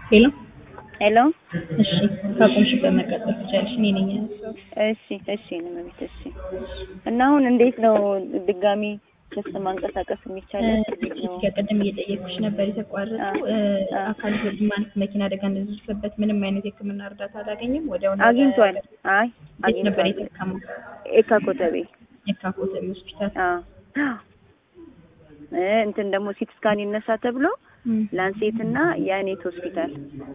ሄሎ ሄሎ እሺ ካቆምሽበት መቀጠል ትችያለሽ። እኔ ነኝ ያነሳሁት። እሺ እሺ ነው መቤት እሺ። እና አሁን እንዴት ነው ድጋሚ ክስ ማንቀሳቀስ የሚቻለው? እንዴት ነው? ቅድም እየጠየኩሽ ነበር የተቋረጠው እ አካል ጎድ ማለት መኪና አደጋ እንደደረሰበት ምንም አይነት የሕክምና እርዳታ አላገኘም። ወዲያው ነው አግኝቷል። አይ የት ነበር አግኝቷል። የታከመው? ኤካ ኮተቤ የካ ኮተቤ ሆስፒታል። አዎ እ እንትን ደግሞ ሲቲ ስካን ይነሳ ተብሎ እም። ላንሴት እና የአኔት ሆስፒታል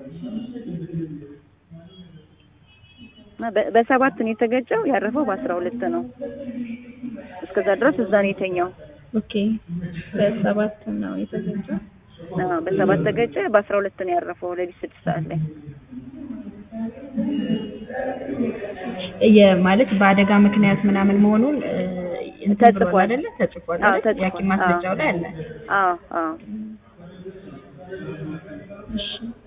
እና በ- በሰባት ነው የተገጨው። ያረፈው በአስራ ሁለት ነው። እስከዛ ድረስ እዛ ነው የተኛው። ኦኬ በሰባት ነው የተገኘው። አዎ በሰባት ተገጨ። በአስራ ሁለት ነው ያረፈው ሌሊት ስድስት ሰዓት ላይ። የማለት በአደጋ ምክንያት ምናምን መሆኑን እ እንትን ብሏል ተጽፏል። አይደለ? ተጽፏል አዎ አይደል? ተጽፏል። የሐኪም ማስረጃው ላይ አለ። አዎ አዎ እሺ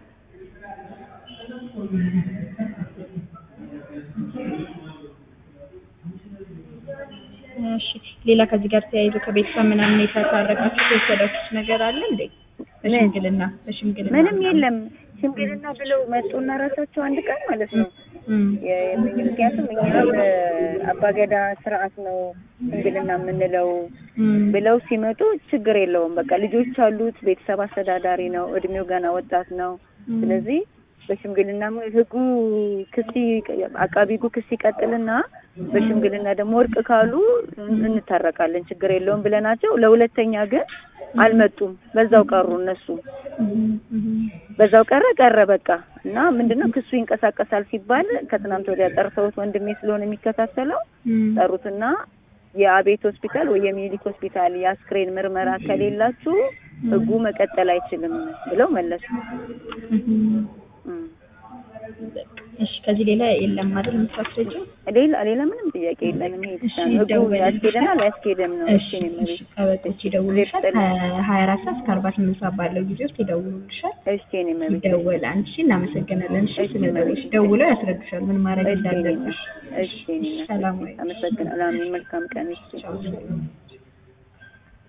እሺ ሌላ ከዚህ ጋር ተያይዞ ከቤተሰብ ምናምን የተታረቃችሁ የወሰዳችሁት ነገር አለ እንዴ? በሽምግልና በሽምግልና ምንም ምናምን? የለም። ሽምግልና ብለው መጡና ራሳቸው አንድ ቀን ማለት ነው እም። የ- ምክንያቱም እኛ አባገዳ ስርዓት ነው ሽምግልና የምንለው እም። ብለው ሲመጡ ችግር የለውም። በቃ ልጆች አሉት፣ ቤተሰብ አስተዳዳሪ ነው፣ እድሜው ገና ወጣት ነው። እም። ስለዚህ በሽምግልና ም- ህጉ ክስ ይ- አቃቢ ህጉ ክስ ይቀጥልና በሽምግልና ደግሞ እርቅ ካሉ እን- እንታረቃለን ችግር የለውም ብለናቸው፣ ለሁለተኛ ግን አልመጡም። በዛው ቀሩ እነሱ እም። እም። በዛው ቀረ ቀረ በቃ እና ምንድነው ክሱ ይንቀሳቀሳል ሲባል ከትናንት ወዲያ ጠርተውት ወንድሜ ስለሆነ የሚከታተለው እም። ጠሩትና የአቤት ሆስፒታል ወይ የሚኒሊክ ሆስፒታል የአስክሬን ምርመራ ከሌላችሁ ህጉ መቀጠል አይችልም ብለው መለሱ። እም። እም። እሺ ከዚህ ሌላ የለም አይደል የምታስረጂው? ሌላ ሌላ ምንም ጥያቄ የለንም። ይሄ ብቻ እሺ፣ ነው። ህጉ ደውልልሻል። ያስኬደናል አያስኬድም ነው። እሺ እሺ ነው እሺ ከበቶች ይደውሉልሻል። ከሀያ አራት ሰዓት እስከ አርባ ስምንት ሰዓት ባለው ጊዜ ውስጥ ይደውሉልሻል። እሺ ነው መቤት ይደወላል። እሺ እናመሰግናለን። እሺ ስለደወልሽ ደውለው ያስረዱሻል ምን ማድረግ እሺ ነው እንዳለብሽ። እሺ ነው ሰላም ወይ አመሰግናለሁ። አሜን። መልካም ቀን። እሺ ቻው።